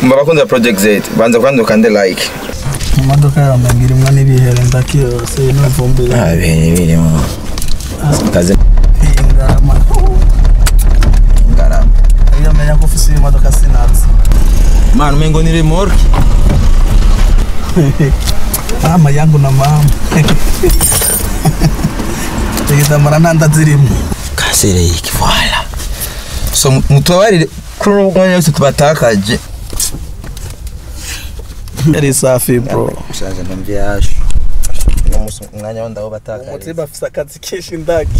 mba bakunze project z banza kwanza ukande like imodoka yawe mbagira imwe n'ibihere ndaki yose n'ivumbi ah ibintu birimo kazi ingarama ngarama iyo menya ko ufise imodoka sinatse man umengo ni remorque mama yangu na mama igitambara ntanda zirimo kasereyiki voilà so mutubabarire kuri ubu mwanya wose tubatakaje yari safi bro ushaje ndumva yaje uno munsi umwanya wo ndawo batakaje umutima afise akazi kenshi ndaki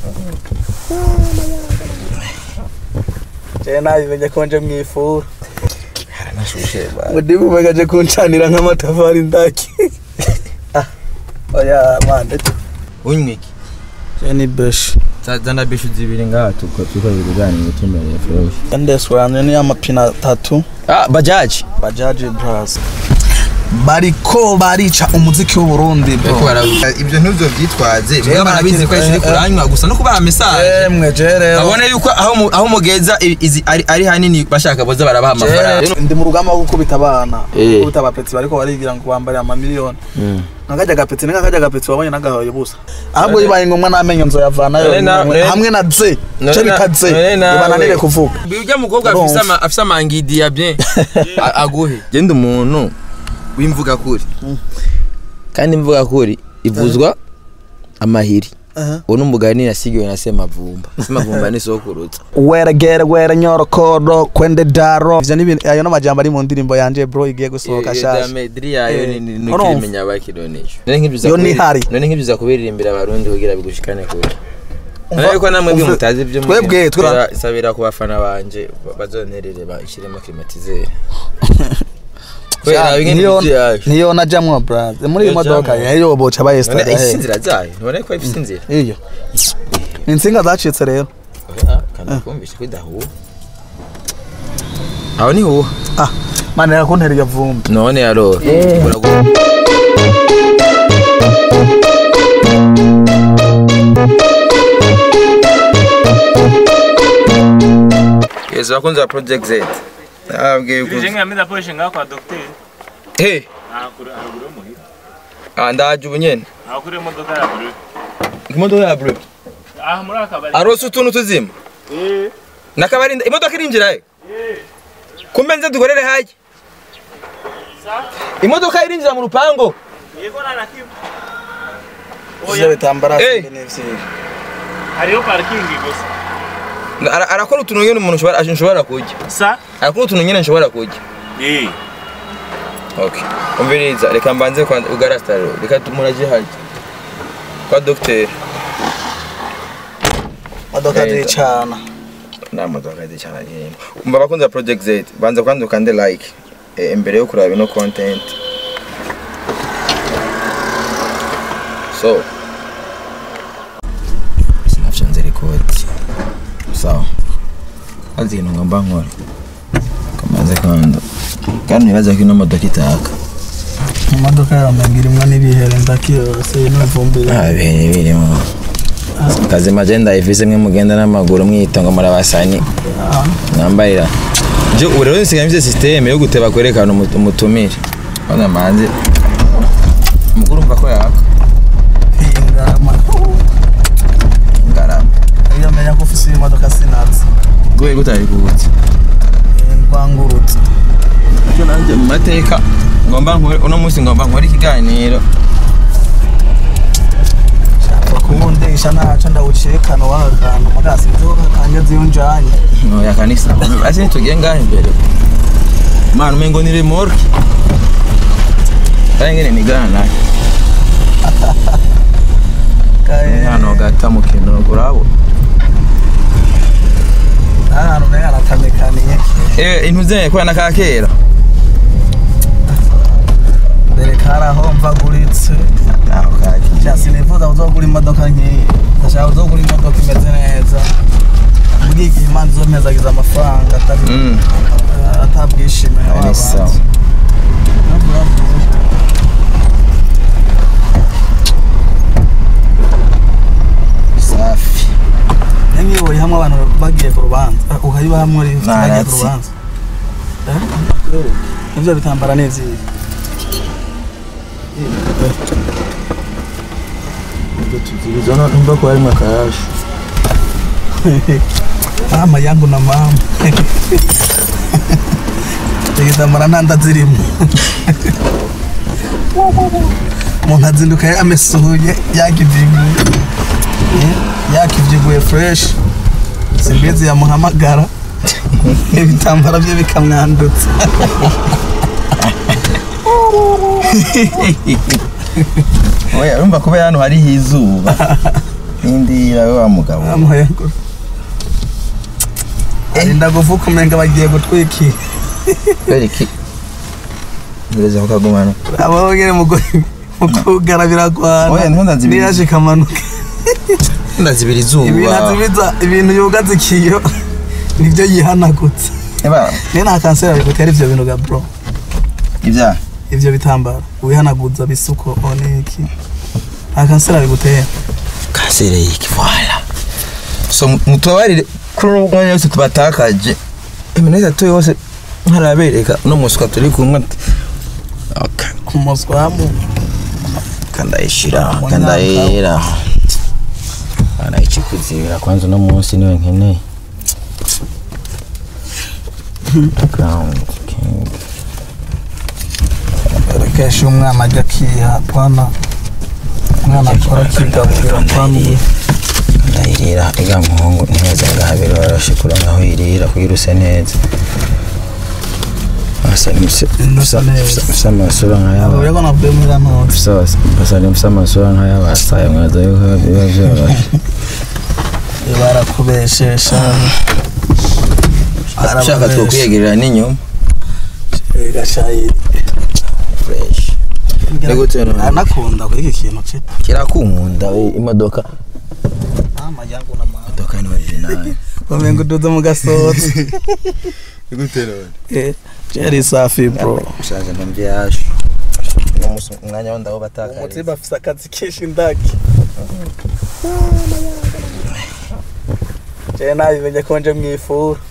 jewe nabimenye ko nje mwifura haranashushe ba mudimu umegaje kuncanira nk'amatafari ndaki Ah, oya mande unywa iki je ni beshi zana bishu zibiri ngaha tuko tuko biganira tumereye fresh ndeswanje ni amapine atatu ah bajaji bajaji bras bariko barica umuziki w'uburundi bro ibyo ntuzo byitwaze Jewe baba barabizi ko nakiri- ari kuranywa gusa no kubaha message emwe je rero abone yuko aho mu- aho mugeza i- izi ari ari hanini bashaka boza barabaha amafaranga Je, ndi mu rugamba rwo gukubita abana Eh. gukubita abapetsi bariko barigira ngo bambare amamiliyoni nakajya agapetsi ni nk'akajya agapetsi wabonye nagahoye busa ahubwo bibaye ngombwa n'amenyo nzoyavanayo None na- hamwe- none- hamwe na ze none ce na- bita ze none nawe- ibananire kuvuga ujya mukobwa Urumva. afise ama- afise amangidi ya bien a- aguhe genda umuntu w'imvuga kuri kandi imvuga kuri ivuzwa amahiri Aha. uwo n'umugani nasigiwe na semavumba semavumba ni sokurutsa weregere were nyorokoro kwende daro ivyo ni ibintu ayo n'amajambo ari mu ndirimbo yanje bro igiye gusohoka shasha mediri yayo Eh, ni urumva. ukimenya bakironesha none nk'ibyo uza Yo kubiri- ntihari. none nk'ibyo uza kubiririmbira abarundi kugira bigushikane kure none yuko namwe byo umva- mutazi ibyo twebwe, twera- sabira ku bafana banje ba- bazonerere bashyiremo climatiseur Sha, bimwe niyo n'ibyo yaje niyo najamwo bro muri iyi Iyo modoka jamwo. yeyo boca none bayestada ifite inzira zayo none ko ifite inzira iyo insinga zacitse rero oya kandi kumvisha ko idahuha aho ni huha ah mane yakuntera iyo vumbi none yarora Uragu- Yes, bakunzi ba Project Z. Nababwiye yuko Ije ngameza akoresha ngaho kwa docteur. Hey, Akure akure muhira. ah ndaje ubu nyene. Akure imodoka ya bleu. Imodoka ya blue. Ah muri akabari. Arose utuntu tuzima. Eh. Nakabarinda imodoka irinjira he. Eh. Kumbe nze dukorere haje. Sa. Imodoka irinjira mu rupango. Yego na nakimu. ivyo bitambara Eh. sindi n'ivyibi Hariyo parking gusa. Ara- Arakora utuntu nyene umuntu ushobora ashobora kujya. Sa. Arakora utuntu nyene nshobora kujya. Eh. Okay. Umviriza reka mbanze kwa ugarastaro. Reka tumuraje haje. Kwa docteur. modoka Eh, zicana nta modoka ndi cyane nyine umva bakunze ba project z banza kwanza ukande like eh, imbere yo kuraba ino content so sinafyanze record sawa kazi kintu ngomba nkora kamaze kanda kandi nibaza ko ino modoka itaka imodoka yawe mbagira imwe n'ibihere ndaki yose n'ivumbi ah ibintu birimo kazi magenda ifise mwe mugenda n'amaguru mwita ngo murabasani nambarira je ubu rero nsigaye mfite systeme yo guteba kwerekana umu- umutumire bana manzi mukuru umva ko yaka ingarama ngarama iyo menya ko ufise imodoka sinatse gwe gutari kubutse rwangurutse cyo nanje mu mateka ngomba nkore uno munsi ngomba nkore ikiganiro bakundisha ntaco ndawucekana waka kantu mugasi nzoka kanje ziyunjanye oya kanisa ase nitugiye ngaho imbere mana umengo ni remorque kandi ngene nigana nayo hano gata mu kintu urabo ahantu nayo haratamekaniye eh intu zenye kwa nakakera mbere karaho mvaguritse aho kaki Ja, sinifuza kuzogura imodoka nk'iyi ndashaka kuzogura imodoka imeze neza muri iki imana izompezagiza amafaranga atari mm atabwishimiye ni sawa safi nk'iyo uri hamwe abantu bagiye ku rubanza ukayiba hamwe uri bagiye ku Naratsi. rubanza ivyo bitambara ni ivyihe izo numva ko harimo akayashu mama yangu na mama igitambara nta nda zirimo umuntu azinduka yamesuye yakivyibuye Eh, yakivyibuye fresh simbizi yamuhamagara ibitambara bye bikamwandutsa oya urumva kuba hano hariho izuba n'indi yawe wa mugabo mama yangu arinda kuvuka umenga bagiye gutwikira kubera iki ngereza kukagumana abo nyene mugo mukugara biragwana Oya, niho ndazibiri. niyaje kamanuka ndazibira ibintu izuba azibiza ibintu yugaza ikiyo nibyo yihanagutse eba niyo nta kanseri bigutera ivyo bintu ga bro ibyaha ivyo bitambara wihanaguza bisuko oniki nta kanseri bigutera kanseri y'iki voila so mutubabarire kuri ubu mwanya wose tubatakaje iminota itatu yose nkarabereka uno muswa turi kumwe Okay. ku muswamu kandayishira kandayera anayikikuzibira kwanza uno munsi niwe nkeneye Crown King. rekesha umwana ajya akiha pana umwana akora akigaburira pana ndayirira iga muhungu neza ngahabiri warashikura ngaho irira kugira use neza asa nimse Nusa neza. usa amasura nk'ayaba avuye ko navuye muri ranone Sawa, basa nimse amasura nk'ayabasaye mwaza yuko biba byoroshye barakubeshesha ushaka twokwiyegerera n'inyuma gashayi fresh Ni gute none? anakunda kuri iki kintu cye kirakunkunda we imodoka mama yangu na mama imodoka ni original bamenga uduze mu gasozi gute none eh jeri safi bro ushaje ndamvye yashu no musi umwanya wo ndaho batakariza umutima afise akazi kenshi ndaki je nabimenye ko nje mwifura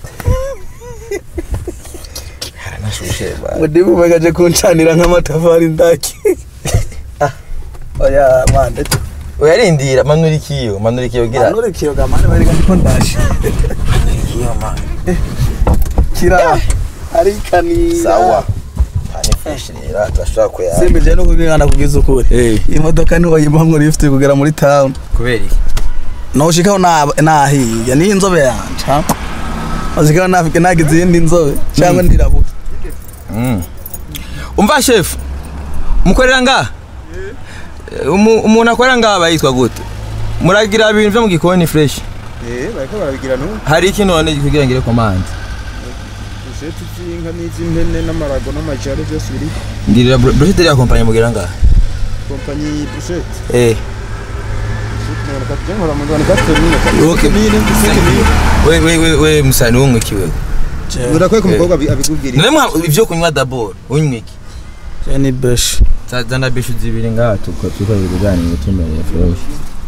haranashushe ba mudimu umegaje kuncanira nk'amatafari ndaki Ah, oya mande uyarindira manura ikiyo manura ikiyo gira manure kiyoga mane bari ko ndaje ikiyo ma kira arikanira sawa pani fresh rero turashobora kuyara simbi je no kubingana kugiza ukuri eh imodoka ntiwayibamwo lift kugera muri town kubera iki noshikaho nahiye niyo inzobe yanje ha noshikaho nafike nagize iyindi nzobe cyangwa ndirabuka Mm. umva chef mukorera ngaha Umu- umuntu akorera ngaha aba yitwa gute muragira ibintu byo mu gikoni fresh Eh, bariko barabigira no hari iki none kugira ngire komande usheti z'inka n'iz'impene n'amarago n'amajari byose biri ndirira brochette ya compagnie mugira ngaha kompanyi busheti eh mirongo itatu cyangwa mirongo mirongo itatu n'imwe Okay. we we we we musani wumwe kiwe urakwiye ko umukobwa abi- abikubwira none mwa ivyo kunywa d'abord unywe iki ni besh zana bishu zibiri ngaha tuko tuko ibiganiro tumereye fresh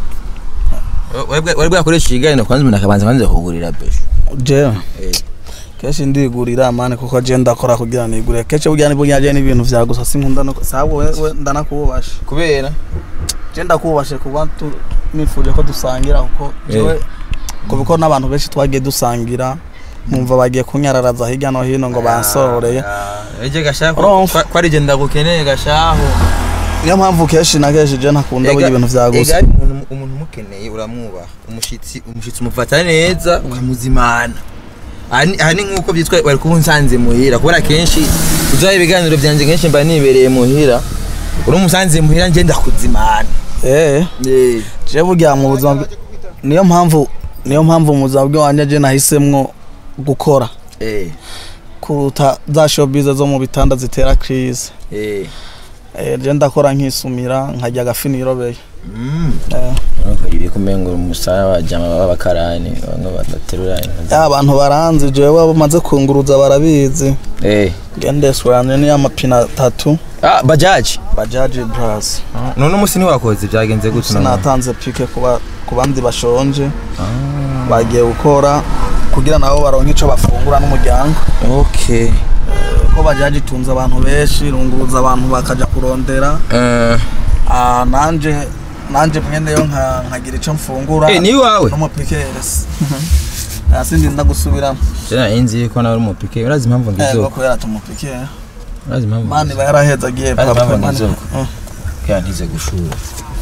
wari bwakoresha ikiganiro kwanza umuntu akabanza kwanza kugurira bishu je Eh. kenshi ndigurira mane kuko je ndakora kugira nigurire kenshi burya nibwo nyaje n'ibintu vya gusa sinkunda no sabo wewe ndanakubasha kubera je ndakubashe kuba tu nifuje ko dusangira kuko jewe kuko n'abantu benshi twagiye dusangira nkumva bagiye kunyararaza hirya no hino ngo bansororeye eje gashaho Urumva? ko ari je ndagukeneye gashaho niyo mpamvu kenshi na kenshi je ntakunda burya ibintu vya gusa ega umuntu umuntu umukeneye uramwubaha umushitsi umushitsi umufata neza ukamuzimana aha ni- aha ni nk'uko byitwa bari kuba unsanze muhira kubera kenshi uzaha ibiganiro byanjye kenshi mba nibereye muhira uri umusanze muhira njye ndakuzimana eh Eh, je burya mu buzima bwe- niyo mpamvu niyo mpamvu mu buzima bwanjye je nahisemwo gukora eh, kuruta za showbiz zo mu bitanda zitera crise eh. eh je ndakora nkisumira nkajya agafi nirobeye Mm. eh Urumva ibi kumenga umusaya wajama b'abakarani bamwe badaterura inka ya abantu baranzi jewe bamaze kunguruza barabizi eh ngendeswanye ni amapine atatu ah bajaji bajaji bras none umunsi ntiwakoze byagenze gute none? sinatanze pike kuba ku bandi bashonje bagiye gukora kugira nabo baronke ico bafungura n'umuryango okay ko ko bajaje itunze abantu benshi irunguruza abantu bakaja kurondera Eh, Ah, nanje nanje mwene yo nka nkagira ico mfungura eh, ni iwawe n'umupikeresi sindi nda gusubiramo jena inzi ko nawe uri umupike urazi impamvu ego ngizo kubera tumupikere urazi impamvu mani ngizo ba yaraheza agiye Bari papa babonye mani inzoga. Mm. kaya ntize gushura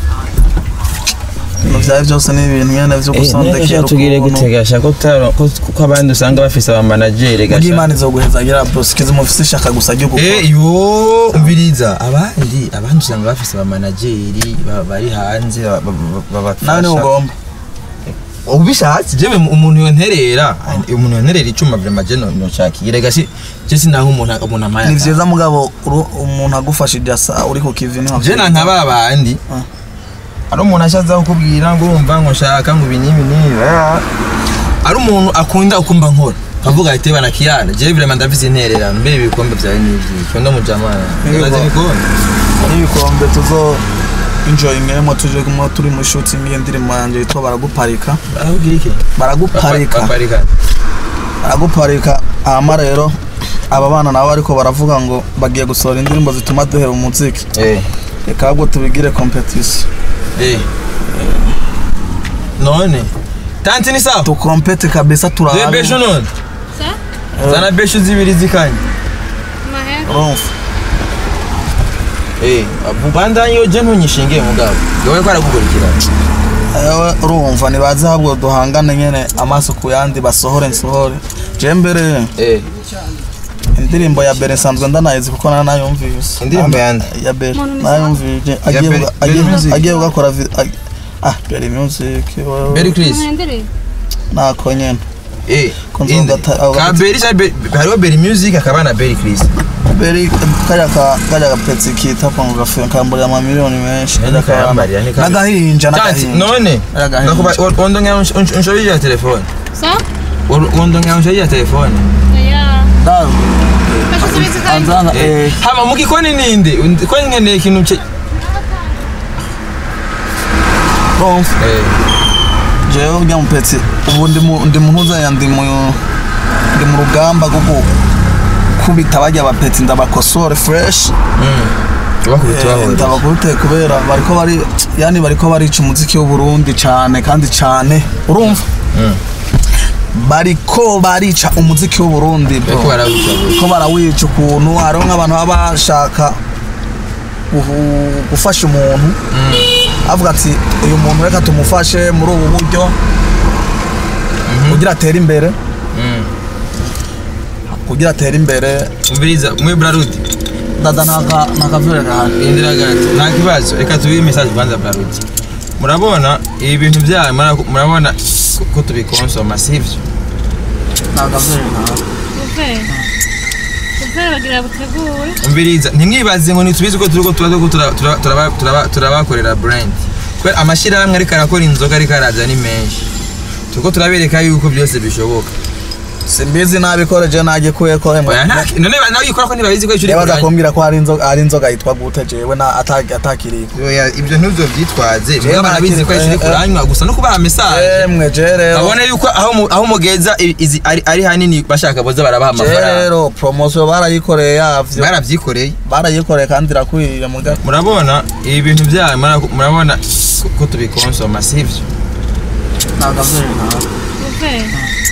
ibintu vyawe byose ni ibintu nyene vyo gusondekera tugire ukuntu gutegasha ko utaro- ko- ko abandi usanga bafise abamanageri Mugi imana izoguheza agira bosikizi mufise ishaka gusa ryo gukora Eh, yo umviriza abandi abandi usanga bafise abamanageri ba- bari hanze ba- ba- ba- nawe niwe babafasha ugomba ubishatse jewe umuntu yonterera umuntu yonterera icuma vrema je nocakira rega si je sinaho umuntu umuntu amaya ni vyiza mugabo uru- umuntu agufashije asa uri ku kivi niho je nanka ba bandi Ah. ari umuntu ashaza kukubwira ngo urumva ngo nshaka ngo ibi n'ibi n'ibi ah. ari umuntu akunda ukumva nkora kavuga ati bana kiyana je vrema ndafise intererano mbere ibikombe vyawe n'ivyi cyondo mujamana Ibikombe. urazi ibikombe n'ibikombe tuzo enjoyingemo tuje kumwe turi mu shooting y'indirimbo yanje yitwa baraguparika barakubwira iki baraguparika baparika baraguparika hama rero aba bana nabo ariko baravuga ngo bagiye gusohora indirimbo zituma duhera umuziki eh reka ahubwo tubigire competition eh none tanti ni sawa tukompete kabisa Zwe besho turabe none Sa? zana besho zibiri zikanye Mahera. urumva eh abubandanye yo je ntunyishingiye mugabo yowe ko aragukurikirana ewe urumva nibaze ahubwo duhangane nyene amaso ku yandi basohore nsohore je mbere eh indirimbo ya bere nsanzwe ndanayizi kuko nana nayumvise Indirimbo yande? ya bere Muntu nayumvise Ya agiye Bere- uga- Bere agiye- Music? agiye ugakora vi- ag- ah bere music wewe. Berry Chris Muhendere. nako nyene eh Kunzo inde gata- aho ka gata- Berry cha Be- hariho Berry Music akaba na Berry Chris beri kajya ka kajya gapetsi kita kwa gafe kamburira ama miliyoni menshi Nani kajya ka kayambarira, ni kabi. n'agahinja tanti n'agahinja none Agahinja. ndakuba wondo ngira unshoye ya telefone Sa? wondo ngira unshoye ya telefone Oya. dawe Bashasubiza kandi. anzanga eh eh hama mukikoni ninde ko nkeneye ikintu cye urumva eh jewe urya mupetsi ubu ndi mu ndi mu ntuzanya ndi mu ndi mu rugamba rwo kubita bajya abapetsi ndabakosore fresh bakubita Eh, bahora ndabakubite kubera bariko bari yani bariko barica umuziki w'u Burundi cane kandi cane urumva bariko barica umuziki w'u Burundi bro bariko barawica bose ko barawica ukuntu hariho nk'abantu baba bashaka guhu- gufasha umuntu avuga ati uyu muntu reka tumufashe muri ubu buryo kugira atere imbere kugira atere imbere umviriza mwe brarudi dada ntaka ntakavure gahari indira gato nta kibazo reka tubihe message kwanza brarudi murabona ibi bintu byanyu mura- murabona ko- ko tubikonsoma sivyo ntakavure gahari Uve. Uve bagira butegure. umviriza ntimwibaze ngo ntitubizi ko turiko tuba turiko tura- tura- turaba- turaba- turabakorera brand kubera amashyirahamwe ariko arakora inzoga ariko araza ni menshi turiko turabereka yuko byose bishoboka simbizi nabikoreje nagikuye ko emwe oya nta none ba- nawe yikora ko ntibabizi ko icyo uri yabaza kuranya kumbwira ko hari inzoga hari inzoga yitwa gute jewe na ataki atakiriho oya ibyo ntibyo byitwaze Jewe mwe barabizi ko icyo uri nakiri- eh, eh. kuranywa gusa no kubaha message emwe je rero babone yuko aho mu- aho mugeza i- izi ari ari hanini bashaka boza barabaha je amafaranga rero promotion barayikoreye yavyo barabyikoreye barayikoreye kandi irakwiye muga murabona ibi bintu byanyu mura- murabona ko- ko tubikonsoma sivyo ntakavure gahari Uve.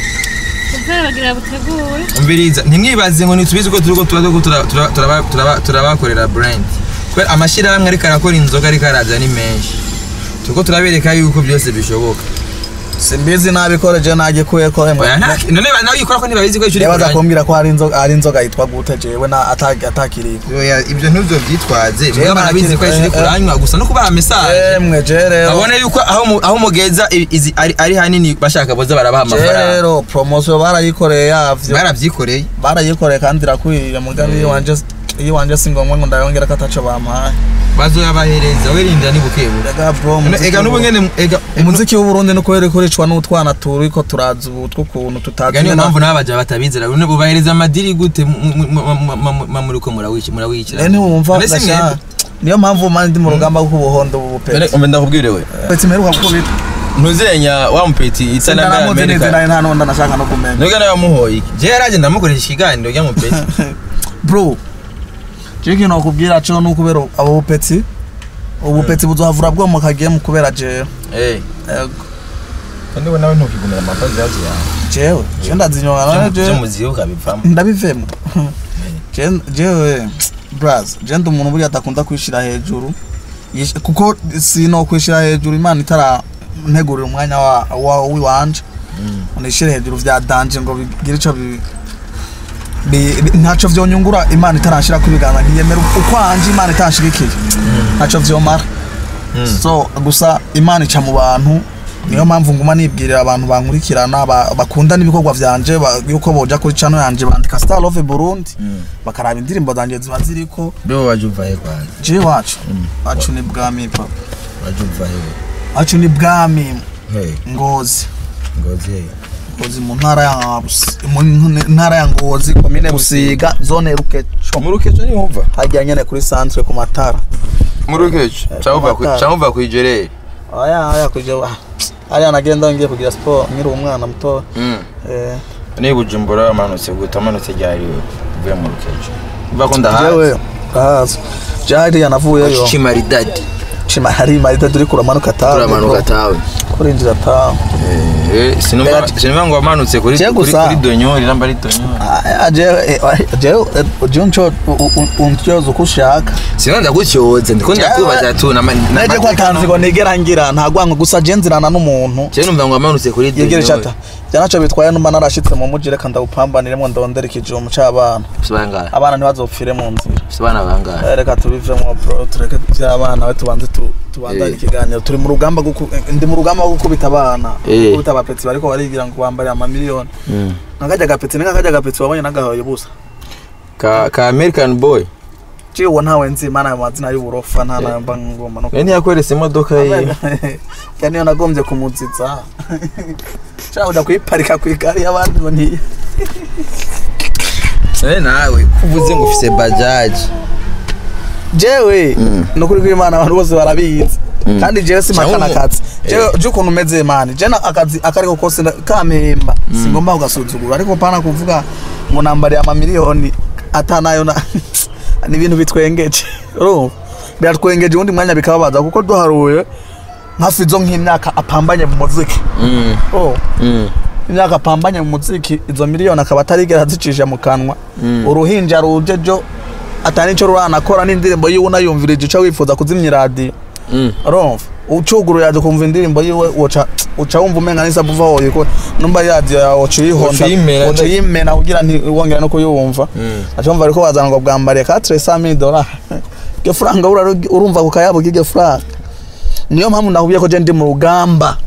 Uve bagira butegure. umviriza ntimwibaze ngo ntitubizi ko turiko tuba turiko tura- tura- turaba- turaba- turabakorera brand kubera amashyirahamwe ariko arakora inzoga ariko araza ni menshi turiko turabereka yuko byose bishoboka simbizi nabikoreje nagikuye ko emwe oya nta none ba- nawe yikora ko ntibabizi ko icyo uri yabaza kuranya kumbwira ko hari inzoga hari inzoga yitwa gute jewe na ataki atakiriho oya ibyo ntibyo byitwaze Jewe mwe barabizi ko icyo uri nakiri- eh, eh. kuranywa gusa no kubaha message emwe je rero babone yuko aho mu- aho mugeza i- izi ari ari hanini bashaka boza barabaha je amafaranga rero promotion barayikoreye yavyo barabyikoreye barayikoreye kandi irakwiye mugabe iyo wanje iyo wanje si ngombwa ngo ndayongera ko ataco bampaye bazoyabahereza wirindira nibukebuke Ega bro ega n'ubu nyene ega umuziki w'u Burundi nuko uri kuricwa n'utwana turiko turaza ubu tw'ukuntu tutazi ega niyo nyene- mpamvu n'abaja batabizera none bubahereza amadiri gute mu- mu- mu- mu- mu- mu- muriko murawici murawicira Eh, ntiwumva None si gasha mwebwe? niyo mpamvu mani ndi mu rugamba rw'ubuhondo ubu peti umbe ndakubwire we peti mperuka gukubita ntuzenya wa mupeti itsanambere ndanamuzi neza amerika nari nta n'undi nashaka no kumenya nubwo nawe wamuhoye iki je yaraje ndamukoresha ikiganiro rya mupeti bro je ikintu nakubwira cyo ni ukubera abo bupetsi ubupetsi buzohavura bwo mu kagiyemo kubera jewe Eh, Ego. kandi we nawe ntukigumira amafazi yazo yawe jewe je ndazinyonga none byo jewe muziho ukabivamo ndabivemo Je- jewe braz je ndi umuntu buriya adakunda kwishira hejuru Yish- kuko sino kwishira hejuru imana itara ntegurira umwanya wa wa wiwanje unishire hejuru vya danje ngo bigire ico bi bi- bi- ntaco vyonyungura imana itarashira kubiganza ntiyemera ukwanje imana itashigikiye ntaco vyomara so gusa imana ica mu bantu niyo mpamvu nguma nibwirira abantu bankurikirana ba- bakunda n'ibikorwa vyanje ba- yuko boja kuri channel yanje bandika Star Love Burundi bakaraba indirimbo zanje ziba ziriko byo waje uvahe kwanza je wacu wacu ni bwami papa waje uvahe wacu ni bwami hey ngozi ngozi hey ngozi mu ntara ya Busi- mu ntara ya ngozi komine busiga zone rukeco murukeco ni wumva hajya nyene kuri centre ku matara murukeco cyangwa uva Matara. cyangwa uva ku ijereri aya aya kuja ariya nagenda ngiye kugira sport nkiri umwana muto mm eh ni bujumbura wamanutse guta manutse ryari uvuye mu rukeco uva ko ndahazi jewe gahazi jari yanavuyeyo chimaridadi chima hari marita turi kuramanuka tawe turamanuka tawe kurinjira tawe eh sinumva Mbega- sinumva ngo wamanutse kuri Je kuri gusa- kuri donyori namba ari donyori aya jewe jewe je uncho untyoza uko ushaka sinumva ndagutyoze ndiko ndakubaza tu na neje ko atanziko nigera ngira ntagwanka gusa je nzirana n'umuntu je numva ngo wamanutse kuri yegere donyori chata byanaco bitwaye numba narashitse mu muji reka ndawupambaniremo ndondera ikijumu c'abana sibangara abana ntibazopfire mu nzira sibana bangara Eh, reka tubivemo bro tureke by'abana we tubanze tu tubandanye Eh. ikiganiro turi mu rugamba rwo ku- ndi mu rugamba rwo gukubita abana Eh. gukubita abapetsi bariko barigira ngo bambare amamiliyoni nkakajya gapetsi ni nkakajya gapetsi wabonye nagahoye busa ka ka american boy ciwe uwo ntawe nzi mana ayo mazina y'uburofa nta nayo mba ngomba no we ntiyakweretse imodoka ye ya niyo nagombye kumuziza shaka uja kuyiparika ku igare y'abandi ngo ntiye we nawe kuvuze ngo ufise bajaji jewe nukuri kw'imana abantu bose barabizi kandi jewe simakana Cyangwa umu- akazi jewe je ukuntu umeze mani je na akazi akariko kose nda- kampemba singomba kugasuzugura ariko pana kuvuga ngo nambariye amamiliyoni atanayo na ni ibintu bitwengeje urumva biratwengeje ubundi mwanya bikababaza kuko duharuye nka fizo nk'imyaka apambanye mu muziki oh imyaka apambanye mu muziki izo miliyoni akaba atarigera azicisha mu kanwa uruhinja ruje jo atari nicyo ruranakora n'indirimbo yiwe unayumvirije uca wifuza kuzimya iradiyo urumva ucuguru yaje kumva indirimbo yiwe uca uca wumva umenga n'isabu uva hoye ko numva radiyo yawe uca uyihonda Uca uyimena, uca uyimena kugira ntiwongera no kuyumva aca wumva ariko bazana ngo bwambariye ka tresa mili dolari iryo faranga ura- urumva ku kayabo k'iryo faranga niyo mpamvu nahubiye ko je ndi mu rugamba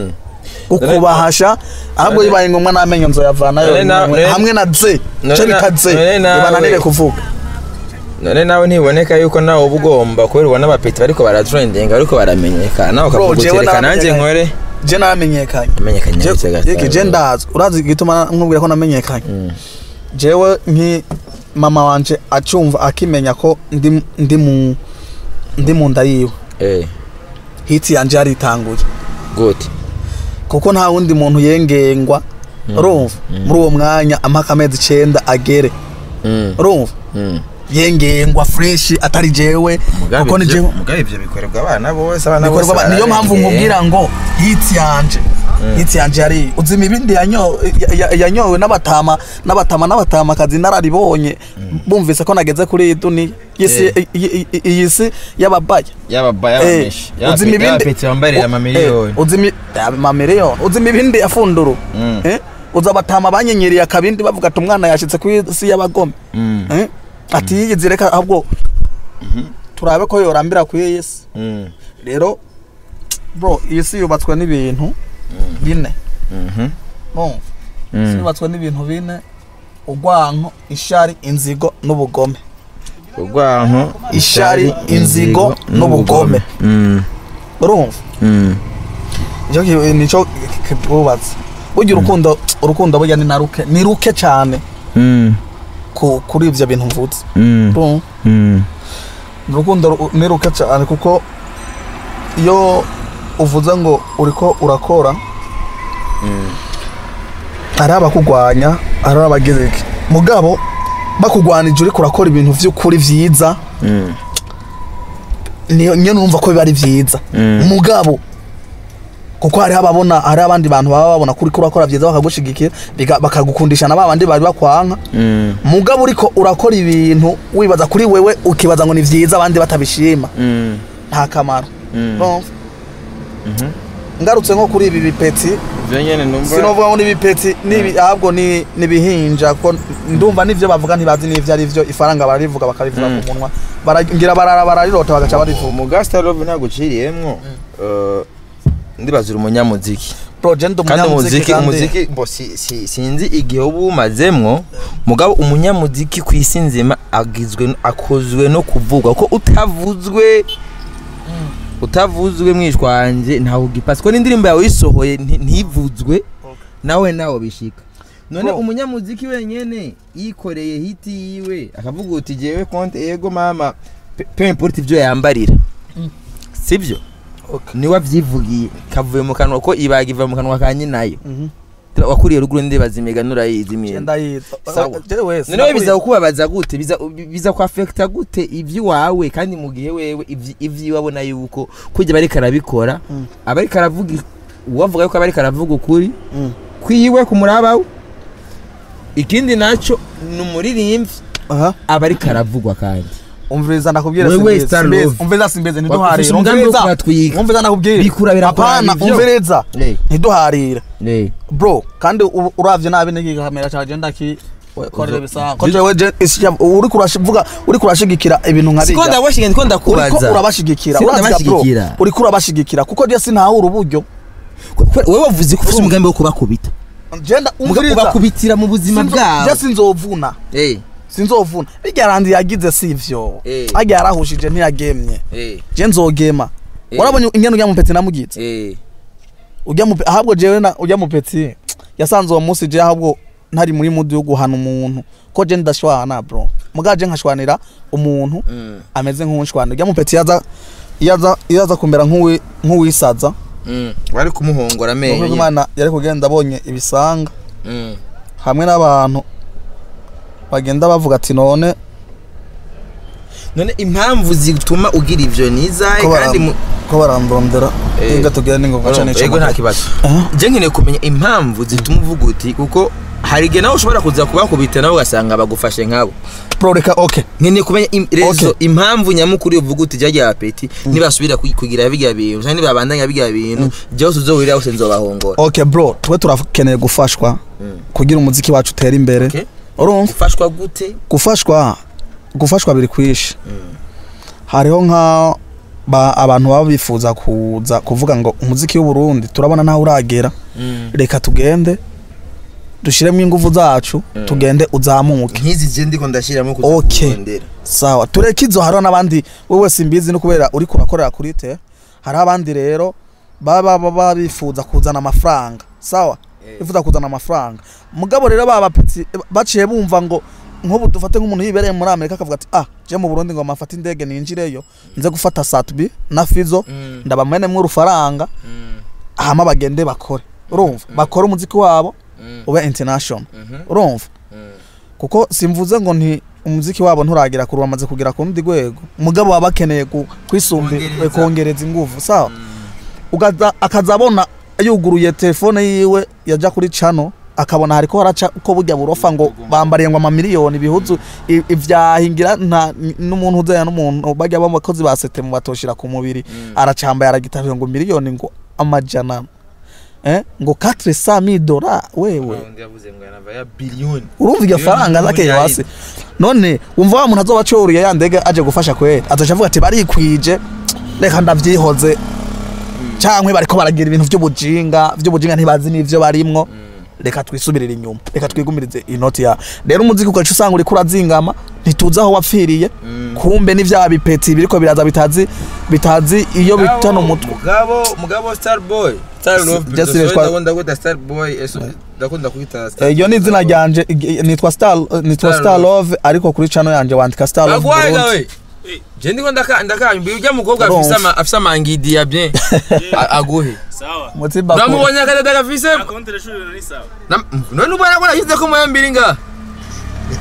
ukubahasha ahubwo bibaye ngombwa n'amenyo nzoyavanayo None na- none- hamwe na ze none cyo na- bita ze none nawe- ibananire kuvuga none nawe ntiboneka yuko nawe uba ugomba kubera ubona abapeti bariko baratrendinga bariko baramenyekana nawe Bro, ukavuga jewe uti reka nanjye naramenyekanye. nkore je naramenyekanye amenyekanye Je- ndetse yeke je gasitari ndazi urazi igituma nkubwira ko namenyekanye jewe nki mama wanje acumva akimenya ko ndi ndi mu ndi mu nda yiwe eh hiti yanje yaritanguye gute kuko nta wundi muntu yengengwa urumva muri uwo mwanya amaka amezi icenda agere mm urumva mm yengengwa fresh atari jewe kuko ni jewe mugabe ivyo bikorerwa abana bose abana bose bikorwa niyo mpamvu bararengeye. nkubwira ngo hiti yanje hiti yanje yari uzima ibindi yanyo- ya- ya- yanyowe n'abatama n'abatama n'abatamakazi nararibonye bumvise ko nageze kuri iyi duniya Iy'isi- Eh. iyi- iyi- iyi si y'ababaya yaba Eh, yabameshi uzima ibindi y'abapeti bambarira u- amamiliyoni eh, uzima i- amamiliyoni uzima ibindi yafunduru Mm. Eh, uza abatama banyenyeriye akabindi bavuga ati umwana yashitse ku isi y'abagome Mm. Eh, ati yigize reka ahubwo turabe ko yorambira ku iyi si Mm. rero bro iyi si yubatswe n'ibintu bine Mhm. no isi Mm. yubatswe n'ibintu bine urwanko ishari inzigo n'ubugome urwanko Ishari, inzigo, n'ubugome. Mm. urumva Mm. nicyo ki- nicyo kibubatse burya urukundo urukundo burya ni na ruke ni ruke cyane Mm. ku- kuri ibyo bintu mvutse Mm. Urumva? Mm. urukundo ru- ni ruke cyane kuko iyo uvuze ngo uriko urakora hari abakurwanya hari abagize iki mugabo bakugwanije uriko urakora ibintu vy'ukuri vyiza niyo nyene urumva ko biba ari vyiza mugabo kuko hariho ababona hariho abandi bantu baba babona kuri urakora vyiza bakagushigikira biga- bakagukundisha na babandi bari bakwanka mugabo uriko urakora ibintu wibaza kuri wewe ukibaza ngo ni vyiza abandi batabishima nta kamaro Urumva? ngarutse nko kuri ibi bipeti ivyo nyene numva sinovuga ngo n'ibipeti nibi ahubwo ni nibihinja ko ndumva nivyo bavuga ntibazi n'ivyo ari vyo ifaranga bararivuga bakarivuga ku munwa baragira barara bararirota bagaca barivuga umugasta love ntabwo uciriyemwo eh, ndibazira umunyamuziki project kandi umunyamuziki umuziki kandi umuziki bo si- si- sinzi igihe uba umazemwo mugabo umunyamuziki ku isi nzima agizwe akozwe no kuvugwa ko utavuzwe utavuzwe mwishwanje ntawe ugipasi ko n'indirimbo yawe yisohoye nti- ntivuzwe nawe nawe bishika none Bro. umunyamuziki wenyene yikoreye hiti yiwe akavuga uti jewe konte ego mama pe- peu importe ivyo yambarira sivyo Okay. niwe avyivugiye kavuye mu kanwa ko ibaga iva mu kanwa ka nyinayo Mhm. wakuriye ruguru ndibaza imigani urayizi imyenda Genda yiza Sawa. jewe wese noneho biza kukubabaza gute biza biza kwafekita gute ivy'iwawe kandi mu gihe wewe ivyi- ivyiwe abona yuko kujya bariko arabikora Mm. abariko aravuga uwavuga yuko abariko aravuga ukuri Mm. kwiwe ku muraba we ikindi naco ni umuririmbyi aha aba ariko aravugwa kandi umviriza ndakubwira Wewe simbeze, Star simbeze, Love. umviriza simbeze Wafise ntiduharire umugambi wo umviriza kubatwiga. umviriza ndakubwira Bikura birakura apana ivyo. umviriza Eh. ntiduharire Eh. bro kandi u- uravye nabi niki kamera cha agenda ki korera Uzo- bisanga ko jewe je isya- uri kurashivuga uri kurashigikira ibintu nka siko bijya ndabashyiga ndiko uriko ndakubaza urabashigikira Siko uraziga bro ndabashigikira. uriko urabashigikira kuko je sinahura uburyo wowe wavuze ko ufite umugambi wo kubakubita genda Muga- umviriza ubakubitira mu buzima Sinzo- bwabo je sinzovuna Eh, sinzovuna bijya randi yagize sivyo Eh. ajya yarahushije ntiyagemye eh, je nzogema Eh. warabonye ingene ujya mu peti namugitse eh. ujya mu pe- ahabwo jewe na ujya mu peti yasanze uwo munsi je ahabwo ntari muri mudu yo guhana umuntu ko je ndashwana bro mugaje nkashwanira umuntu Mm, ameze nk'unshwana ujya mu peti yaza yaza yaza kumera nk'uwi nk'uwisaza mm. bari kumuhongora Nuko amenyo Imana yari kugenda abonye ibisanga Mm. hamwe n'abantu bagenda bavuga ati none none impamvu zituma ugira ivyo ni izahe ko kandi baram- mu- ko barandondera Eh. inga tugera n'ingoga cyane ego nta kibazo Aha. je nkeneye kumenya impamvu zituma uvuga uti kuko hari igihe nawe ushobora kuza kubakubita nawe ugasanga bagufashe nkabo pro reka okay nkeneye kumenya im- rezo Okay. impamvu nyamukuru uvuga uti jya apeti nibasubira ku- kugira birya bintu cyangwa nibabandanya birya bintu byose uzohurira hose nzobahongora okay bro twe turakeneye gufashwa kugira umuziki wacu utere imbere Okay. urumva ufashwa gute gufashwa gufashwa biri kwishe hariho nka ba, abantu baba bifuza kuza kuvuga ngo umuziki w'u Burundi turabona naho uragera reka tugende dushiremo ingufu zacu tugende uzamuke nk'izi je ndiko ndashyiramo kuza Okay. kurondera sawa tureke izo hariho n'abandi wowe simbizi no kubera uri kurakorera kuri te hariho abandi rero baba baba bifuza kuzana amafaranga sawa Eh. bifuza kuzana amafaranga mugabo rero baba petsi baciye bumva ngo nk'ubu dufate nk'umuntu yibereye muri amerika akavuga ati ah je mu burundi ngo mafate indege ninjireyo nze gufata satbi na fizo Mm. ndabamenemwo urufaranga Mm. hama bagende bakore urumva bakore umuziki wabo Mm. ube international Mhm. urumva Mm. kuko simvuze ngo nti umuziki wabo nturagira kure wamaze kugera ku rundi rwego umugabo baba bakeneye ku- kwisumbi Kongereza. kongereza ingufu sawa ugaza akazabona yuguruye telefone yiwe yaja kuri cano akabona hariko haraca ko burya burofa ngo bambariye ngo amamiliyoni ibihuzu i- ivyahingira nta n'umuntu uzaya n'umuntu bajya babakozi ba sete mu batoshira ku mubiri aracambaye aragitavye ngo miliyoni ngo amajana eh ngo 400 dola wewe Undi yavuze ngo yanava ya biliyoni urumva iryo Miliyoni faranga zakeye miliyoni hasi none wumva wa muntu azoba acuriye ya ndege aje gufasha kwera azoca avuga ati barikwije reka ndavyihoze cankwe bariko baragira ibintu vy'ubujinga vy'ubujinga ntibazi n'ivyo barimwo reka twisubirire inyuma reka twigumirize inoti ya rero umuziki ugaca usanga uriko urazingama ntituzi aho wapfiriye kumbe n'ivya bipeti biriko biraza bitazi bitazi iyo bitana umutwe mugabo mugabo starboy star love Just Sorry, Squad. ndakunda kwita starboy eso ndakunda kwita Star Eh, iyo ni izina ryanje ig- nitwa star nitwa Star star Love. love ariko kuri channel yanje wandika star love bagwaga Burundi. we je ndiko ndaka ndakamba ujya mukobwa Urumva. afise ama afise amangidi ya bien A- aguhe sawa Mutimba kure. namubonye akadada gafise akontere shuri ni sawa Nam- none ubona ko nashyize ko moya mbiri nga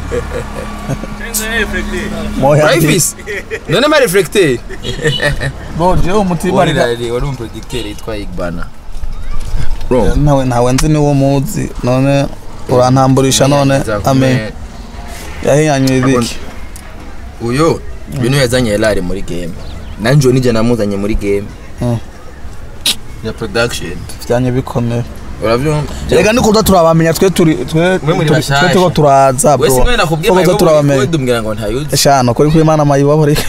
Chenzo reflecte. moya urayifise none ma reflecteur bro jewe umutima reka wari wari umuproducteur yitwa Igbana bro nawe ntawe nzi niwo muzi none urantamburisha none ame yahinyanyura ibiki uyo bintu yazanye Elari muri game nanje nije namuzanye muri game Mm. ya production vyanye bikomeye uravyumva reka ni kuza turabamenya twe turi twe Mwe muri turi- bashasha. twe turiko turaza bro wese ngene nakubwiye Twe kuza mayibo turabamenya dumbwira ngo ntayuzi shano kuri kuri imana mayibo reka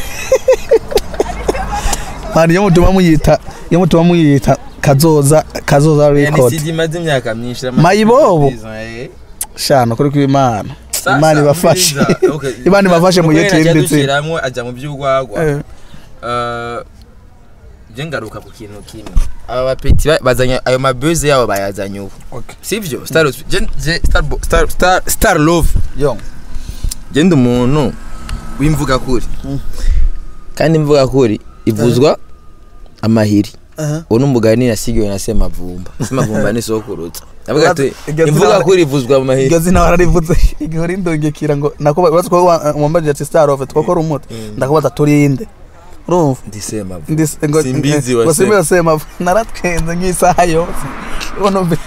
mani iyo mutuma muyita iyo mutuma muyita kazoza kazoza record NCD imaze imyaka myinshi Mayibobo. shano kuri kuri imana imana ibafashe imana ibafashe mu gihe twimbitse dushiramwo aja mu by'urwagwa Eh. Eh, je ngaruka ku kintu kimwe aba bapeti ba- bazanye ayo mabuse yabo bayazanye ubu Okay. sivyo star je je star Bo- star star star love yo je ndi umuntu w'imvuga kuri kandi imvuga kuri ivuzwa amahiri Aha. uwo n'umugani nasigiwe na semavumba semavumba ni sokurutsa avuga ati Iryo zina- imvuga kuri ivuzwa amahiri iryo zina wararivuze igihe uri ndongekira ngo nakuba urazi ko wa- wambaje ati star of twakora umuti ndakubaza turinde urumva ndi semavumba Ndi- ngo Simbizi wa ngo Sema. simbizi sema naratwenze nk'isaha yose ubona mbe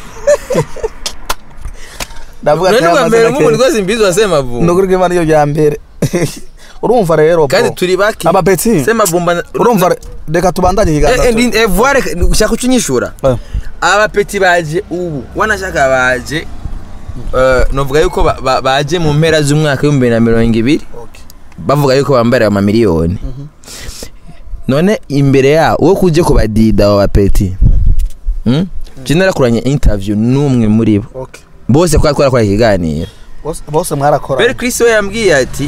ndavuga none bwa mbere amazina nk'umuntu kenshi. rwose imbizi wa semavumba nukuri ko imana iyo rya mbere urumva rero kandi bro. turi bake abapeti semavumba urumva re- reka tubandanye Eh, ikiganza eh, ndi- eh, voire ushaka kucinyishura Eh. abapeti baje ubu wanashaka baje eh, novuga yuko ba- ba- baje mu mpera z'umwaka w'ibihumbi bibiri na mirongo ibiri Okay. bavuga yuko bambara amamiliyoni none imbere yaho uwo kuje kubadida abo bapeti Mm? je narakoranye interview n'umwe muri bo Okay. bose twari twarakora ikiganiro Bose- bose mwarakora beri Chris we yambwiye ati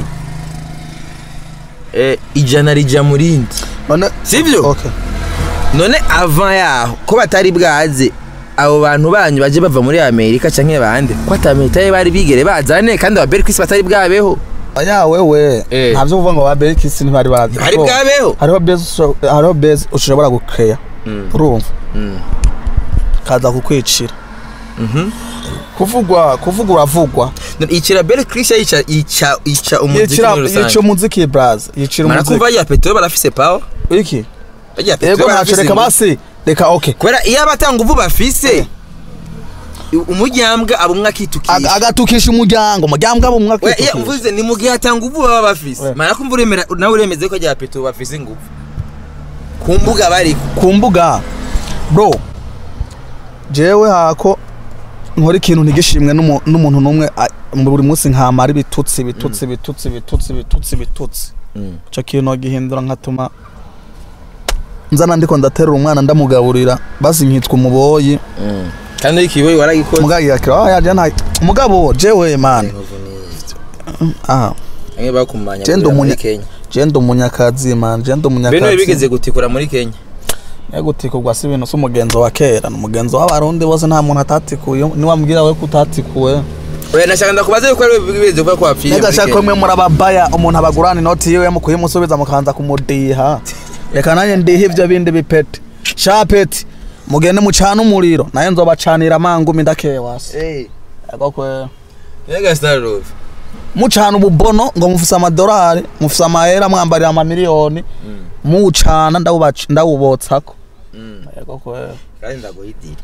eh, ijana rija mu rindi none sivyo okay none avant yaho ko batari bwaze abo bantu banyu baje bava muri amerika canke bande ko atamitaye bari bigere bazane kandi aba Chris batari bwabeho aya wewe Eh. ntavyo kuvuga ngo ba Berkis ntibari bazi bari Bro, bwabeho hariho base usho- hariho base ushobora gukeya urumva Mm. kaza kukwicira Mhm. kuvugwa kuvuga uravugwa None icira Bel Chris yica yica yica umuziki yicira muri yica rusange umuziki braz yicira mara kumva umuziki ya petero barafise power iki ya yego ntacyo reka basi reka okay kubera iyo abatanga ubu bafise umuryambwa aba umwe Aga- akitukisha agatukisha umuryango umuryango abo Oya, iyo mwakitukisha mvuze ni mu gihe atanga ubu baba bafise Oya. mara kumva uremera nawe uremeze ko rya petero bafise ingufu ku mbuga bariko ku mbuga bro jewe hako nkora ikintu ntigishimwe n'umu- n'umuntu n'umwe a- mu buri munsi nkamara ibitutsi ibitutsi ibitutsi ibitutsi ibitutsi ibitutsi Mm. ico kintu gihindura nkatuma nzana ndiko ndaterura umwana ndamugaburira basi nkitwa umuboyi Mm. kandi ariko iwe waragikoze mugabo yakira ah yaje nta mugabo jewe man aha bamwe bakumanya Je ndi guhurira muri umunya- Kenya je ndi umunyakazi man je ndi bene umunyakazi bigeze gutikura muri Kenya yagutikugwa si ibintu si umugenzo wa kera ni umugenzo w'abarundi bose nta muntu atatikuye niwambwira we ko utatikuwe oya nashaka ndakubaza yuko ari bigeze kuba ko wapfiriye muri nagashaka ko Kenya mwe murababaya umuntu abagurana inoti yiwe yamukuye musubiza mukanza kumudiha reka nanjye ndiha ibyo bindi bipete shapeti mugende mucane umuriro nayo nzobacanira amangumi ndakeye wasi Eh, Yego kwe. Mega Star Love mucana ububono ngo mufise amadolari mufise amahera mwambarira amamiliyoni muwucana ndawubac- ndawubotsako Mm. Yego kwe. kandi ndaguha idiri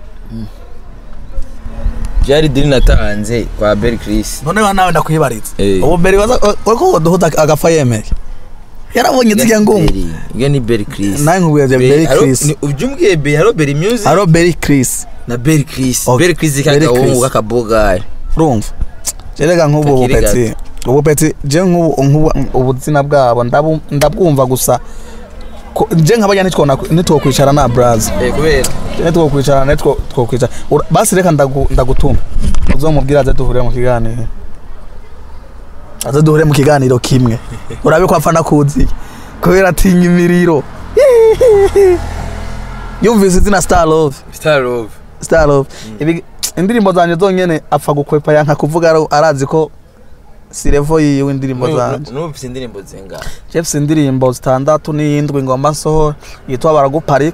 byari idiri natanze kwa Bel Chris noneho nawe ndakwibariza Eh. ubu mbere waza uriko woduhuza agapfa yemeye yarabonye nzirya ngungu Ibyo ni Bel Chris nawe nkubwiye Berry Chris ujya umbwiye Bel haro Bel Music haro Berry Chris na Bel Chris Okay. Bel Chris Bel kagahungu Chris. k'akabogari urumva jerega nk'ubu Kakiri bupeti ubu peti je nk'ubu nk'ubu ubuzina bwabo ndabu- ndabwumva gusa ko- je nk'abajya nitwo nitwokwicara na braza eh kubera nitwokwicara nitwo twokwicara Ura- basi reka ndagu- ndagutuma uzomubwira aze duhure mu kiganiro aze duhure mu kiganiro kimwe urabe ko apfa nakuzi kubera atinya imiriro yumvise izina star love Star Love star love Ibi- indirimbo zanjye zonyene apfa gukwepa yanka kuvuga ari- arazi ko si levo yiwe indirimbo zanjye n'ubu mfite indirimbo zingana jefuse indirimbo zitandatu n'iyindwi ngomba nsohora yitwa baraguparika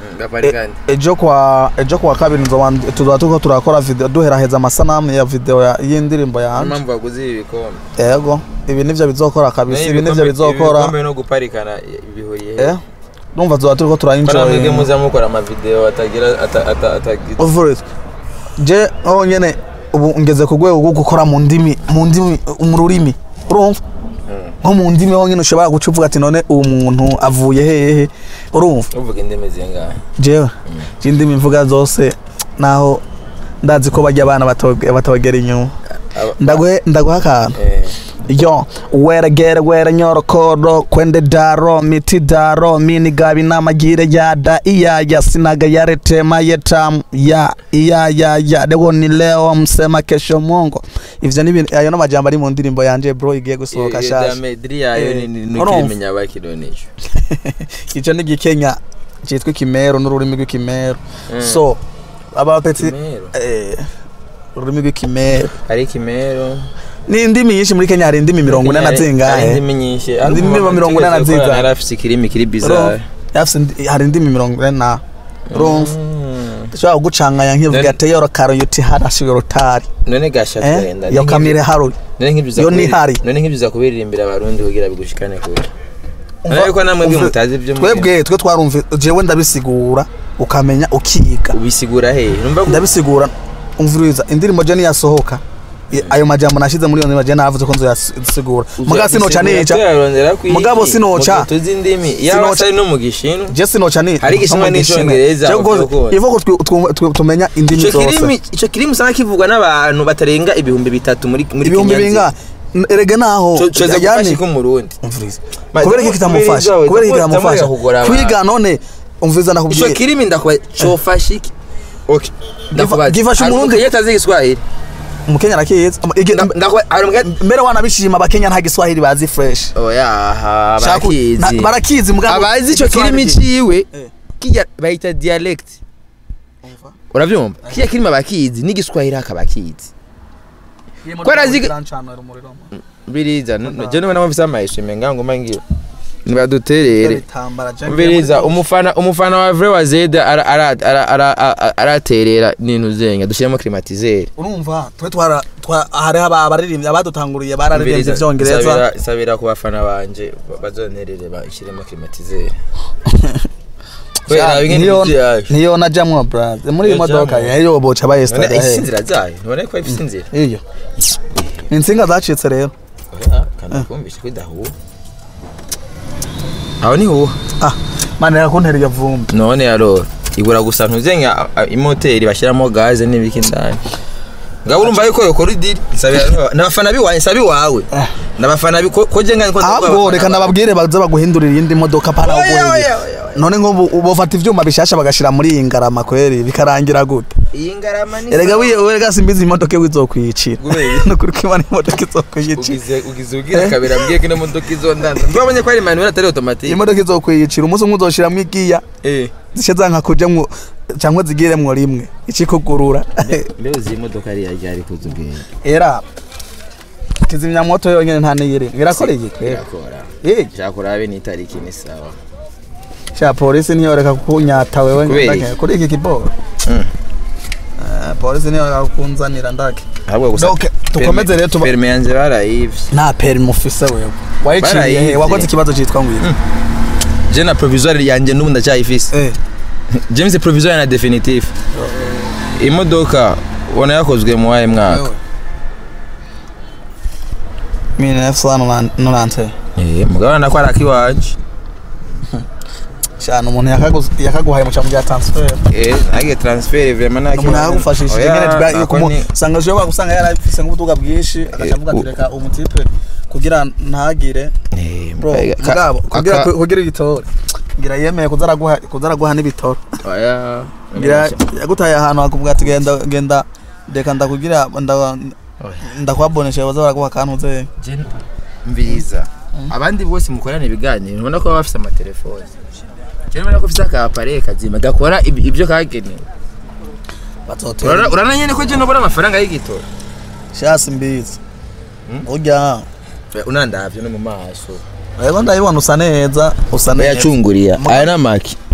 gaparikani ejo kwa ejo kwa kabiri nzoba tuzoba turiko turakora video duheraheza amasanamu ya video ya- y'indirimbo yanje mpamvu baguze ibi bikombe ego ibi nivyo bizokora kabisa ibi nivyo bizokora ibikombe no guparikana bihuriye he eh numva tuzoba turiko Kora mwebwe turaenjoy muza mukora amavideo atagira ata- ata- atagira over it je aho nyene ubu ngeze ku rwego rwo gukora mu ndimi mu ndimi mu rurimi urumva nko mu ndimi ho nyene ushobora guca uvuga ati none uwo muntu avuye hehe urumva uvuga indimi zingahe jewe je indimi mvuga zose naho ndazi ko bajya abana batoge- batogera inyuma Aba- ndaguhe ndaguha akantu eh, yo weregere were nyorokoro kwende daro miti daro mini gabi namagire yada iyaya sinaga yaretema yetamu ya iyaya ya leo ni leo msema kesho mwongo ivyo ni ibintu- ayo n'amajambo ari mu ndirimbo yanje bro igiye gusohoka iyo shasha damediri yayo Eh, ni- ni- urumva? nukirimenya bakironesha ico ni igikenya citwa ikimero n'ururimi rw'ikimero so abapeti Ikimero? eh ururimi rw'ikimero hari ikimero ni indimi nyinshi muri kenya hari indimi mirongo ine na Hari- hari zingahe indimi nyinshi Indimi mirongo ine na zingahe? yari afise ikirimi kiri Urumva? bizarre Yafise indi- hari indimi mirongo ine na urumva Mm. ushobora kugucanganya nk'ivuga None- ati yoro karo yuti harashiwe rutari none gasha eh twenda yo kamire haro none nk'ibyo yo ni hari. none nk'ibyo kubiririmbira abarundi kugira bigushikane kure Umva- none ko namwe bwe umva- mutazi ibyo twebwe twe twarumva jewe ndabisigura ukamenya ukiga ubisigura he numva ko ndabisigura umviriza indirimbo je niyasohoka i- ayo majambo nashize muri iyo ndirimbo je navuze ko nzoyasigura muga sinoca nica Mugabo sinoca. tuzi indimi Sinoca. yaba ari no mu gishinwa je sinoca ni Hari igishinwa n'icongereza, uvuga ko- ivo ko twe- twe- twe- tumenya indimi ico kirimi zose ico kirimi usanga kivugwa n'abantu batarenga ibihumbi bitatu muri muri ibihumbi Kenya binga nzima. erege naho Co- coza yani- gufasha iki umurundi umviriza Maze kubera iki ko- kitamufasha umviriza we, kubera iki ndakubwira kitamufasha kugora abantu. kwiga none umviriza ico nakubwiye kirimi ndakuba cofasha iki okay ndakubaza gifasha hari umurundi- umukenya atazi igiswahili umukenya arakizi Igi- Nda- ndakuba hari umukenya mbere wanabishima abakenya nta giswahili bazi fresh oya aha Shaku- barakizi na- barakizi mugabo abazi ico kirimi igiswahili- ciwe Eh. kirya bayita dialect uravyumva kirya kirimi abakizi n'igiswahili akabakizi Kubera azi- biriza je niba nabo mfise amaheshime ngango mangiyo nibaduterere Umviriza umufana umufana wa vrai wa Zeda ara- ara- ara- ara- ara- araterera n'intu zenya dushyiramo climatiseur urumva twe twara twa- hariho aba- abaririmbyi abadutanguriye bararirimbye Umviriza, ivyongereza sabira- sabira ku bafana banje ba- bazonerere bashyiremo climatiseur kubera bimwe niyo n'ibyo yaje niyo najamwo brother muri iyi Iyo modoka jamwo. yeyo boca none bayesitara ifise inzira zayo none ko ifise inzira iyo ni insinga zacitse rero oya kandi kumvisha ko idahuha aho ni huha ah mane yakuntera iyo vumbi none yarora ibura gusa ntuzenya a- a- imoteri bashyiramo gaze n'ibiki ndani ngabo urumva yuko yokora idiri Nsabira- n'abafana biwawe nsaba iwawe Eh. n'abafana bi- ko ko je ngani ko ahubwo reka nababwire baza baguhindurira iyindi modoka para Oya, uguhindura oya, oya, oya. none nk'ubu bofata ivyuma bishasha bagashira muri iyi ngarama kweri bikarangira gute iyi ngarama ni erega wiye werega simbizi imodoka iwe izokwiyicira Kubera? nukuri ko imana imodoka izokwiyicira ugize ugize ubwira kabira mbwiye ko ino modoka izondanza mbabonye ko ari manuel atari automatique imodoka izokwiyicira umunsi umwe uzoshiramwo igiya eh zishe zanka kujamwo cyangwa zigiremwo rimwe ikikugurura mbeo zi modoka ari yaje ari kuzubwira era kizimyamoto yonyene nta niyiri birakoreye kwera irakora eh cyakurabe ni itariki ni sawa sha polisi ntiyoreka kunyata wewe Kubera ndake iki? kuri iki kiboro Mm. Eh, polisi ntiyoreka kunzanira ndake ahubwo gusa Donc, dukomeze rero tuba- perme yanje barayivye nta perimi ufise wewe wayiciye he Barayivye. wakoze ikibazo cyitwa ngwino je na provisoire yanje n'ubu ndacyayifise eh james provisoire na definitive imodoka ubona yakozwe mu wahe mwaka mine nefusana nonante Eh, mugabana ko ari akiwanje cyane umuntu yakaguze- yakaguhaye mu cyambo bya transfer eh nage transfer vraiment naki umuntu yakagufashishije nyine twa- kumu- usanga ushobora gusanga yarafise nk'ubutuga bwinshi akacavuga ati u- reka umutipe kugira ntagire bro mugabo kugira kugira igitoro ngira yemeye kuza araguha kuza araguha n'ibitoro oya ngira yagutaye ahantu akubwira ati genda genda reka ndakugira nda ndakwabonesha baza baraguha akantu ze Je- mviriza abandi bose mukorana ibiganiro ubona ko baba bafise amatelefone je ubona ko ufise akapare kazima gakora ib- ibyo kagenewe bazotera Urana- urana nyene ko je nobona amafaranga y'igitoro shasi mbizi urya unandavye no mu maso rero ndabibona usa neza usa neza yacunguriya Muga- aya n'amaki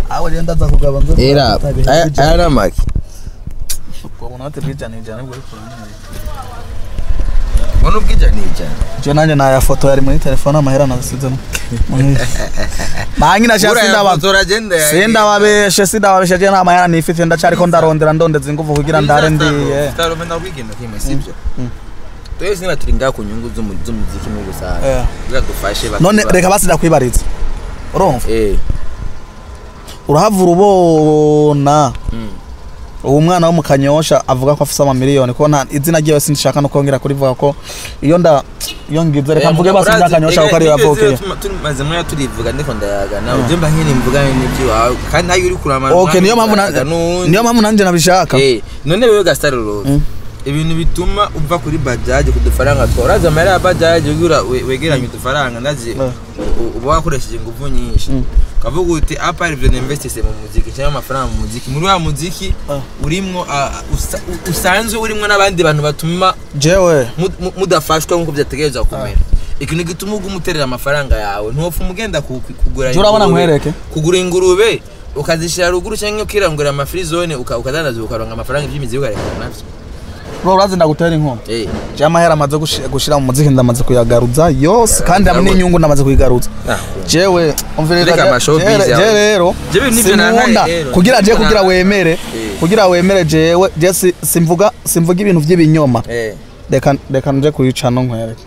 aho rero ndaza kugaba nzo era aya aya ni amaki ubona ati bwijana ijana bwo kurantera ubona ubwija ni ijana je nanje naya foto yari muri telefone amahera nasizemo mangi na shasi ndaba uragenda sindababeshe sindababeshe je nta mahera nifite ndacariko ndarondera ndondeza inguvu kugira ndare ndiye starome na kwigenda kimwe sibyo twese niba turi ngaha ku nyungu z'umu- z'umuziki muri rusange Eh. kugira dufashe none bakiba- reka basi ndakwibariza urumva eh urahavura ubona Mm. uwo mwana wo mu kanyosha avuga ko afise amamiliyoni ko nta izina ryiwe sinshaka no kongera kurivuga ko iyo nda iyo ngize reka mvuge basi bya kanyosha kuko ariyo yavukiye tumaze mwanya turivuga ndiko ndayagana ujye mba nkene mvuga n'ibyo kandi nayo uri kurama okay niyo mpamvu na- niyo mpamvu nanjye nabishaka Eh, none wewe gasitari rose ibintu bituma uva kuri bajaje ku dufaranga twawe urazi amahera ya bajaje ugira we- wegeranye udufaranga ndazi Eh. u- uba wakoresheje ingufu nyinshi ukavuga uti apa ivyo ninvestise mu muziki cyangwa amafaranga mu muziki muri wa muziki Eh. urimwo ah, usa- u- usanzwe urimwo n'abandi bantu batuma jewe mu- mu- mudafashwa nk'uko byategerezwa kumera ikintu gituma uguma uterera amafaranga yawe ntiwopfa umugenda ku- ku- kugura Je urabona ingurube. nkwereke? kugura ingurube ukazishyira ruguru cyangwa ukirangurira amafirizone uka- ukadandaza ukaronka amafaranga iby'imizi ukarekana navyo bro urazi ndagutera inkuru Eh, je amahera amaze gushi- gushira mu muziki ndamaze kuyagaruza yose kandi hamwe ndabona. n'inyungu ndamaze kuyigaruza ah, jewe umviriza Reka je- amashowbiz je- yawe. je rero Je ibintu nivyo sinkunda nankaye rero. kugira je Nivyo kugira nankaye. wemere Eh. kugira wemere jewe je si- simvuga simvuga ibintu by'ibinyoma eh, reka reka nje kuyica no nkwereke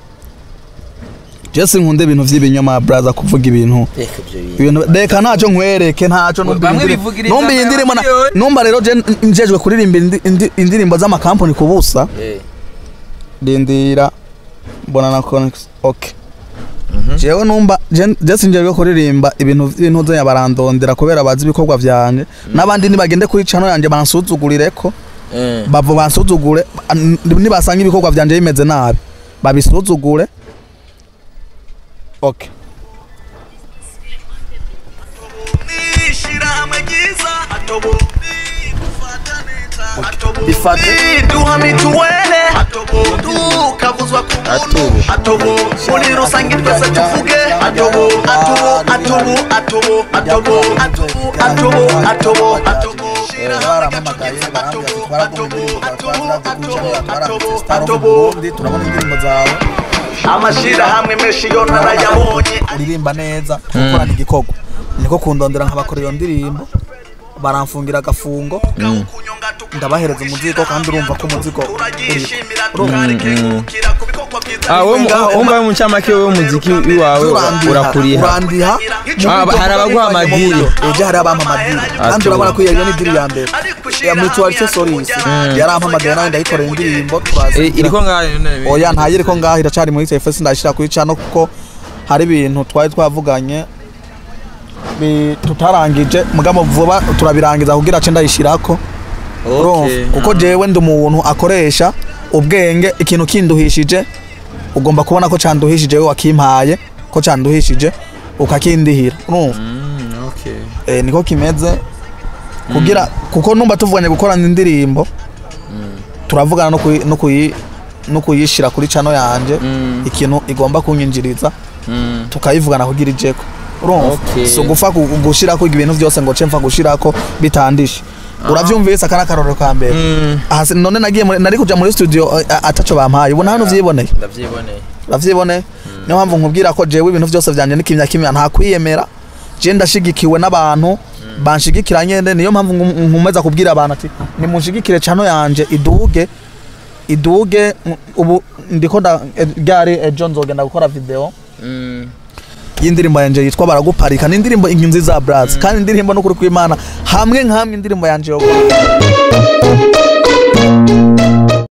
je sinkunda ibintu by'ibinyoma braza kuvuga ibintu reka ibyo bintu. ibintu reka ntacyo nkwereke ntacyo numva Bamwe iyi ndiri- bivugiriza numva iyi ndirimbo na- amamiliyoni. numva rero je njejwe kuririmba indi- indi- indirimbo z'amakampani ku busa Eh, rindira mbona na connex okay mhm. jewe numva je- je sinjejwe kuririmba ibintu by'intuzo ya barandondera kubera bazi ibikorwa vyanje n'abandi nibagende kuri channel yanje bansuzugurire Eh, bavo bansuzugure an- nibasanga ibikorwa vyanje bimeze nabi babisuzugure okay bifate duha mituwele tukavuzwa ku muntu atobo muri rusange twese tuvuge atobo atobo atobo atobo atobo atobo atobo atobo atobo baramamagaye barambwira ati twaragumye indirimbo zawe twaraziguca twaraziguca star of Burundi turabona indirimbo zawe amashirahamwe menshi yo narayabonye uririmba neza tugakorana igikorwa niko kundondera nkabakora iyo ndirimbo baramfungira agafungo ndabahereza umuzigo kandi urumva ko umuzigo uri turagishimira tukarikengurukira ku bikorwa byiza ah wowe mu- wumva mu ncamake wowe umuziki wawe urakuriha urandiha Ah, hari abaguha amadiri. ejo hari abampa amadiri kandi urabona ko iyo ni diri ya mbere ya mutualite solis yarampamagaye nawe ndayikorera indirimbo turazi Eh, iriko ngaho none oya ntayiri ko ngaho iracari muri telefone ndashira kuri cano kuko hari ibintu twari twavuganye bi- tutarangije mugabo vuba turabirangiza kugira ce ndayishirako urumva Okay. kuko jewe ndi umuntu akoresha ubwenge ikintu kinduhishije ugomba kubona ko canduhishije we wakimpaye ko canduhishije ukakindihira urumva Mm, okay. eh, niko kimeze kugira kuko numva tuvuganye gukorana indirimbo turavugana no kuyi- no kuyi no kuyishira kuri chano yanje Mm. ikintu igomba kunyinjiriza Mm. tukayivugana kugira ijeko urumva Okay. so gufa gushirako ibintu byose ngo ce mfa gushirako bitandishe uravyumvise aka n'akarorero ka mbere Mm. aha si- none nagiye muri- nari kuja muri studio eh, ataco bampaye ubona hano vyiboneye ndavyiboneye uravyiboneye niyo mpamvu nkubwira ko jewe ibintu byose vyanje n'ikimya kimya nta kwiyemera je ndashigikiwe n'abantu banshigikira nyene niyo mpamvu nkum- nkomeza kubwira abantu ati nimunshigikire cano yanje iduge iduge mm, ubu ndiko nda eh, ryari ejo nzogenda gukora video Mm. y'indirimbo yanje yitwa baraguparika ni indirimbo inkinzi za brass kandi indirimbo n'ukuri kw'imana hamwe nkamwe indirimbo yanje yo